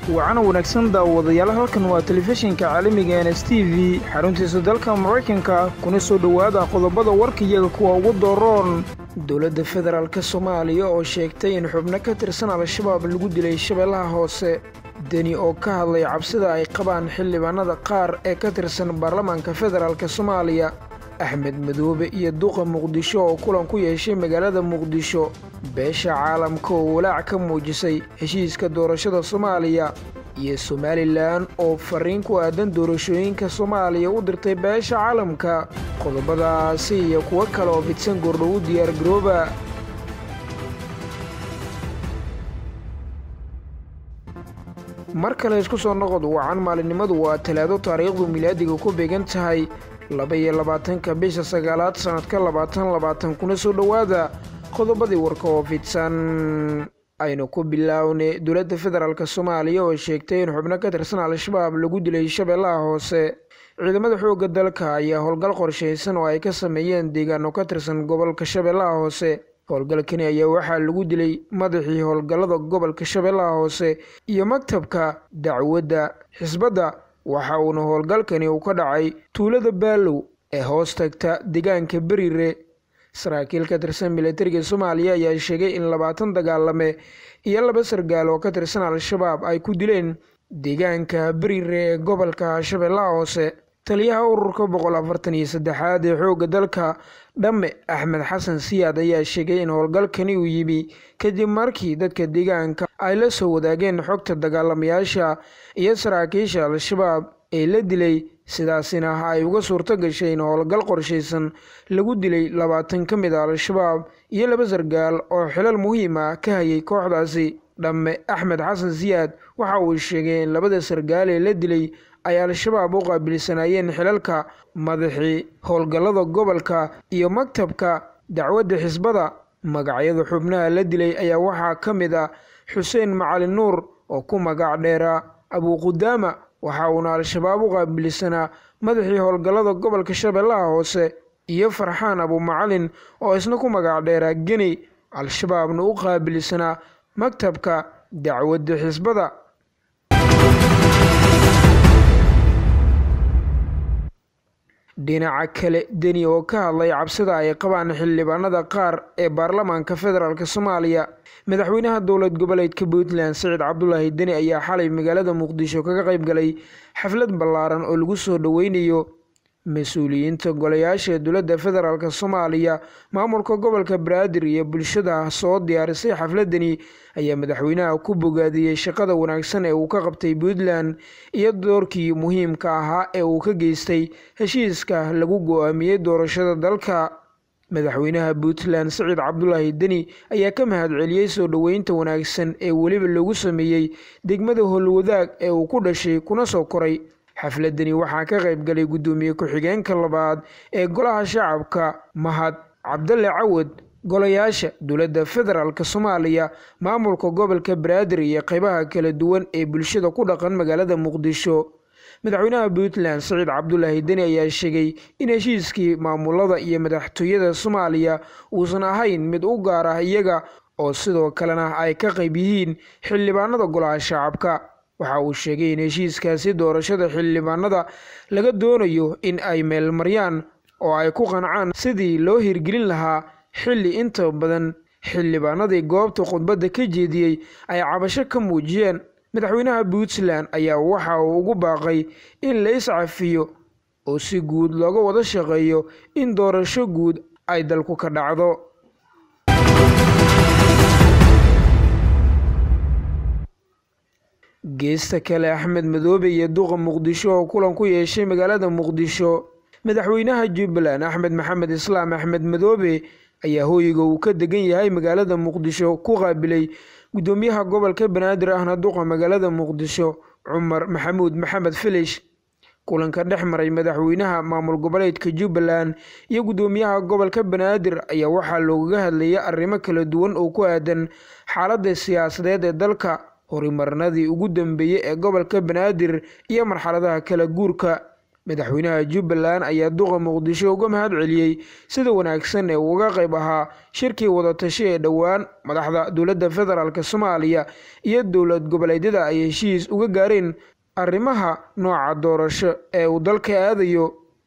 wacana wanaagsan daawadayaal halkan waa telefishinka caalamiga n s t v xaruntiisa dalka maraykanka kuna soo dhowaada qodobada warkayaga kuwa ugu dooroon dowladda federaalk soomaaliya oo sheegtay in xubno ka tirsan al-shabaab lagu dilay shabeellaha hoose deni oo ka hadlay cabsida ay qabaan xildhibaanada qaar ee ka tirsan baarlamaanka federaalk soomaaliya axmed madoobe iyo duqa muqdisho oo kulan ku yeeshay magaalada muqdisho beesha caalamka oo walaac ka muujisay heshiiska doorashada soomaaliya iyo somalilan oo fariin ku aadan doorashooyinka soomaaliya u dirtay beesha caalamka qodobadaasi iyo kuwo kale oo fidsan goordhow u diyaar garooba mar kale isku soo noqod wacan maalinimadu waa talaado taariikhdu milaadiga ku beegan tahay laba iyo labaatanka bisha sagaalaad sannadka labaatan labaatan kuna soo dhowaada qodobadii warka oo fidsan aynu ku bilownay dowladda federaalk soomaaliya oo sheegtay in xubno ka tirsan al-shabaab lagu dilay shabeellaha hoose ciidamada xoogga dalka ayaa howlgal qorshaysan oo ay ka sameeyeen deegaano ka tirsan gobolka shabeellaha hoose howlgalkani ayaa waxaa lagu dilay madaxii howlgallada gobolka shabeellaha hoose iyo maktabka dacwadda xisbadda waxa uuna howlgalkani uu ka dhacay tuulada baalow ee hoos tagta deegaanka berire saraakiil ka tirsan militariga soomaaliya ayaa sheegay in labaatan dagaalame iyo laba sargaal oo ka tirsan al-shabaab ay ku dileen deegaanka berire ee gobolka shabeellaha hoose taliyaha ururka boqol afartan iyo saddexaad ee xoogga dalka dhamme axmed xasan siyaad ayaa sheegay in howlgalkani uu yimi kadib markii dadka deegaanka ay la soo wadaageen xogta dagaalamayaasha iyo saraakiisha al-shabaab ee la dilay sidaasina ay uga suurto gashay in howlgal qorshaysan lagu dilay labaatan ka mid a al-shabaab iyo laba sargaal oo xilal muhiim ah ka hayay kooxdaasi dhamme axmed xasan siyaad waxa uu sheegay in labada sargaal ee la dilay ay al-shabaab u qaabilsanaayeen xilalka madaxii howlgallada gobolka iyo maktabka dacwadda xisbada magacyada xubnaha la dilay ayaa waxaa ka mid ah xuseen macalin nuur oo ku magac dheeraa abuuqudaama waxa uuna al-shabaab u qaabilsanaa madaxii howlgallada gobolka shabeellaha hoose iyo farxaan abumacalin oo isna ku magac dheeraa geni al-shabaabna u qaabilsanaa maktabka dacwadda xisbada dhinaca kale deni oo ka hadlay cabsida ay qabaan xildhibaanada qaar ee baarlamaanka federaalk soomaaliya madaxweynaha dowlad goboleedka puntland siciid cabdulaahi deni ayaa xalay magaalada muqdisho kaga qayb galay xaflad ballaaran oo lagu soo dhoweynayo mas-uuliyiinta golayaasha dowladda federaalk soomaaliya maamulka gobolka banaadir iyo bulshada soo diyaarisay xafladani ayaa madaxweynaha ku bogaadiyey shaqada wanaagsan ee uu ka qabtay puntland iyo doorkii muhiimka ahaa ee uu ka geystay heshiiska lagu go-aamiyey doorashada dalka madaxweynaha puntland siciid cabdulaahi deni ayaa ka mahadceliyey soo dhoweynta wanaagsan ee weliba lagu sameeyey degmada howlwadaag ee uu ku dhashay kuna soo koray xafladani waxaa ka qayb galay guddoomiye ku-xigeenka labaad ee golaha shacabka mahad cabdalle cawad golayaasha dowladda federaalk soomaaliya maamulka gobolka banaadir iyo qeybaha kala duwan ee bulshada ku dhaqan magaalada muqdisho madaxweynaha puntland siciid cabdulaahi deni ayaa sheegay in heshiiskii maamulada iyo madaxtooyada soomaaliya uusan ahayn mid u gaar ah iyaga oo sidoo kalena ay ka qayb yihiin xildhibaanada golaha shacabka waxa uu sheegay in heshiiskaasi doorashada xildhibaanada laga doonayo in ay meelmaryaan oo ay ku qancaan sidii loo hirgelin lahaa xilli inta badan xildhibaanadii goobta khudbadda ka jeediyey ay cabasho ka muujiyeen madaxweynaha puntland ayaa waxa uu ugu baaqay in la iscafiyo oo si guud looga wada shaqeeyo in doorasho guud ay dalku ka dhacdo geesta kale axmed madoobe iyo duqa muqdisho oo kulan ku yeeshay magaalada muqdisho madaxweynaha jubbaland axmed maxamed islaam axmed madoobe ayaa hooyiga uu ka degan yahay magaalada muqdisho ku qaabilay guddoomiyaha gobolka banaadir ahna duqa magaalada muqdisho cumar maxamuud maxamed filish kulanka dhex maray madaxweynaha maamul goboleedka jubbaland iyo guddoomiyaha gobolka banaadir ayaa waxaa loogaga hadlayay arrimo kala duwan oo ku aadan xaaladda siyaasadeed ee dalka horimarnadii ugu dambeeyey ee gobolka banaadir iyo marxaladaha kala guurka madaxweynaha jubbaland ayaa duqa muqdisho uga mahad celiyey sida wanaagsan ee uga qayb ahaa shirkii wadatashi ee dhowaan madaxda dowladda federaalk soomaaliya iyo dowlad goboleedyada ay heshiis uga gaareen arrimaha nooca doorasho ee uu dalka aadayo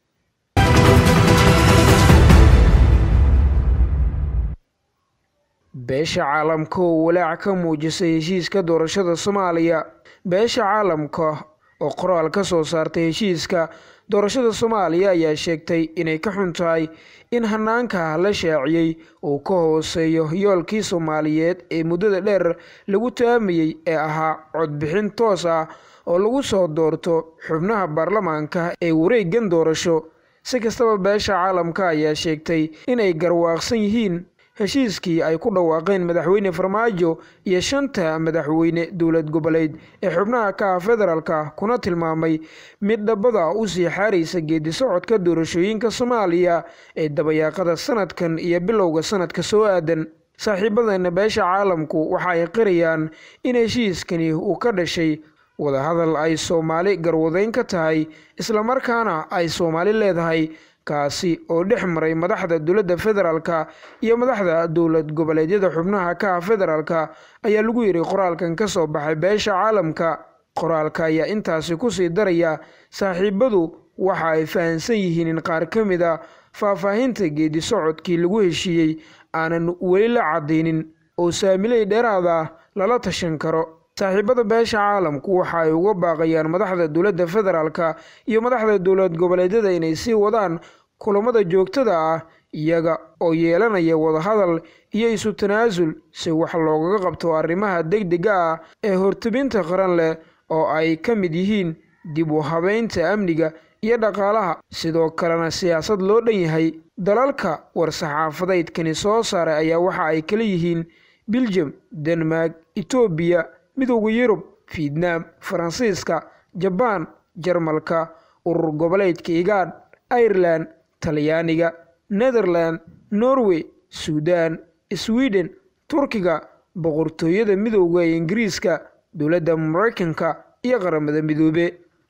beesha caalamka oo walaac ka muujisay heshiiska doorashada soomaaliya beesha caalamka oo qoraal ka soo saartay heshiiska doorashada soomaaliya ayaa sheegtay inay ka xun tahay in hanaanka la shaaciyey uu ka hooseeyo yoolkii soomaaliyeed ee muddada dheer lagu taamayey ee ahaa codbixin toos ah oo lagu soo doorto xubnaha baarlamaanka ee wareegan doorasho si kastaba beesha caalamka ayaa sheegtay inay garwaaqsan yihiin heshiiskii ay ku dhawaaqeen madaxweyne farmaajo iyo shanta madaxweyne dowlad goboleed ee xubnaha ka ah federaalka kuna tilmaamay mid dhabada usii xaaraysa geedi socodka doorashooyinka soomaaliya ee dabayaaqada sanadkan iyo bilowga sanadka soo aadan saaxiibadeena beesha caalamku waxa ay qirayaan in heshiiskani uu ka dhashay wadahadal ay soomaali garwadeyn ka tahay islamarkaana ay soomaali leedahay kaasi oo dhex maray madaxda dowladda federaalka iyo madaxda dowlad goboleedyada xubnaha ka ah federaalka ayaa lagu yidhi qoraalkan ka soo baxay beesha caalamka qoraalka ayaa intaasi kusii daraya saaxiibadu waxa ay fahamsan yihiin in qaar ka mid a faahfaahinta geedi socodkii lagu heshiiyey aanan weli la cadaynin oo saamiley dheeraada ah lala tashan karo saaxiibada beesha caalamku waxa ay uga baaqayaan madaxda dowladda federaalka iyo madaxda dowlad goboleedyada inay sii wadaan kulamada joogtada ah iyaga oo yeelanaya wadahadal iyo isu tanaasul si wax loogaga qabto arrimaha degdega ah ee hortubinta qaran leh oo ay ka mid yihiin dib u habeynta amniga iyo dhaqaalaha sidoo kalena siyaasad loo dhan yahay dalalka war-saxaafadeydkani soo saaray ayaa waxa ay kala yihiin biljam denmark etoobiya midowda yurub fietnam faransiiska jabaan jarmalka urur goboleedka igaadh irelan talyaaniga netherland norway suudan sweden turkiga boqortooyada midowda ee ingiriiska dowladda maraykanka iyo qaramada midoobe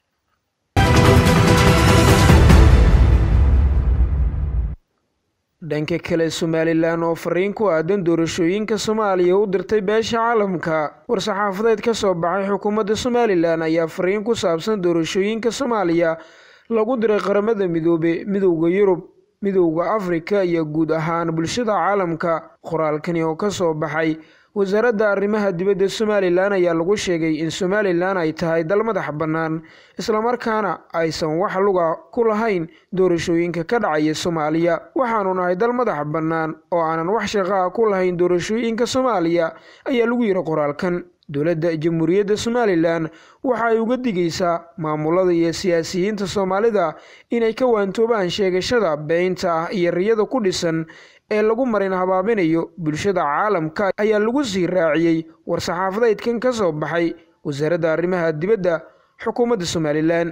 dhanka kale somalilan oo fariin ku aadan doorashooyinka soomaaliya u dirtay beesha caalamka war-saxaafadeed ka soo baxay xukuumadda somalilan ayaa fariin ku saabsan doorashooyinka soomaaliya lagu diray qaramada midoobe midowda yurub midowda afrika iyo guud ahaan bulshada caalamka qoraalkani oo ka soo baxay wasaaradda arrimaha dibadda somalilan ayaa lagu sheegay in somalilan ay tahay dal madax bannaan islamarkaana aysan wax luga ku lahayn doorashooyinka ka dhacaya soomaaliya waxaanu nahay dal madax bannaan oo aanan wax shaqaa ku lahayn doorashooyinka soomaaliya ayaa lagu yidhi qoraalkan dowladda jamhuuriyadda somalilan waxa ay uga digaysaa maamulada iyo siyaasiyiinta soomaalida inay ka waantoobaan sheegashada beynta ah iyo riyada ku dhisan ee lagu marin habaabinayo bulshada caalamka ayaa lagu sii raaciyey war-saxaafadeydkan ka soo baxay wasaaradda arrimaha dibadda xukuumadda somalilan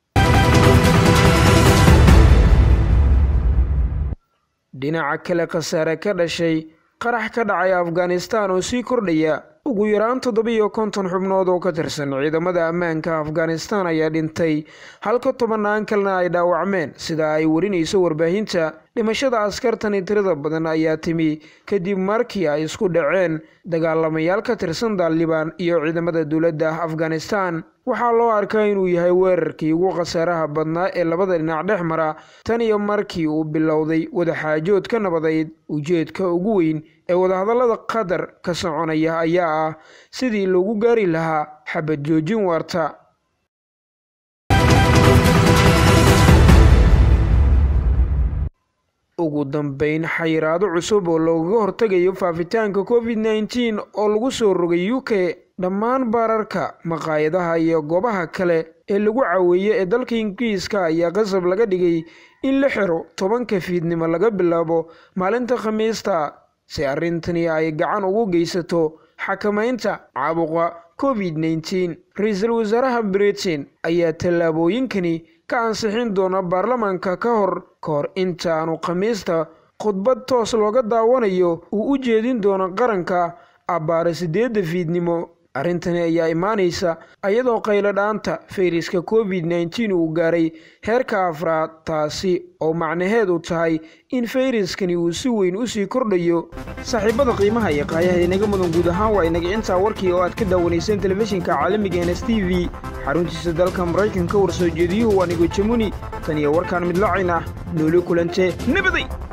dhinaca kale khasaare ka dhashay qarax ka dhacay afghanistan oo sii kordhaya ugu yaraan toddobiyo konton xubnood oo ka tirsan ciidamada ammaanka afghanistan ayaa dhintay halka tobannaan kalena ay dhaawacmeen sida ay warinayso warbaahinta dhimashada askartani tirada badan ayaa timi kadib markii ay isku dhaceen dagaalamayaal ka tirsan daalibaan iyo ciidamada dowladda afghanistan waxaa loo arkaa inuu yahay weerarkii ugu khasaaraha badnaa ee labada dhinac dhex mara tan iyo markii uu bilowday wadaxaajood ka nabadeyd ujeedka ugu weyn ee wadahadallada qatar ka soconaya ayaa ah sidii loogu gaari lahaa xabad joojin waarta ugu dambeyn xayiraado cusub oo loogaga hortegayo faafitaanka covid nneteen oo lagu soo rogay u k dhammaan baararka maqaayadaha iyo goobaha kale ee lagu caweeye ee dalka ingiriiska ayaa qasab laga dhigay in la xiro tobanka fiidnimo laga bilaabo maalinta khamiista si arrintani ay gacan ugu geysato xakamaynta caabuqa covid nneteen ra-iisul wasaaraha britain ayaa tallaabooyinkani ka ansixin doona baarlamaanka ka hor ka hor intaanu khamiista khudbad toos looga daawanayo uu u jeedin doono qaranka abbaare siddeedda fiidnimo arrintani ayaa imaanaysa iyadoo qayladhaanta fayraska covid nneteen uu gaaray heerka afraad taasi oo macnaheedu tahay in fayraskani uu si weyn u sii kordhayo saaxiibada qiimaha iyo qaayaha inaga mudan guud ahaan waa inaga intaa warkii oo aad ka daawanayseen telefishinka caalamiga ns t v xaruntiisa dalka maraykanka warsoo jeediyuhu waa nigo jamuni tan iyo warkaan midlacin ah nooli kulante nabaday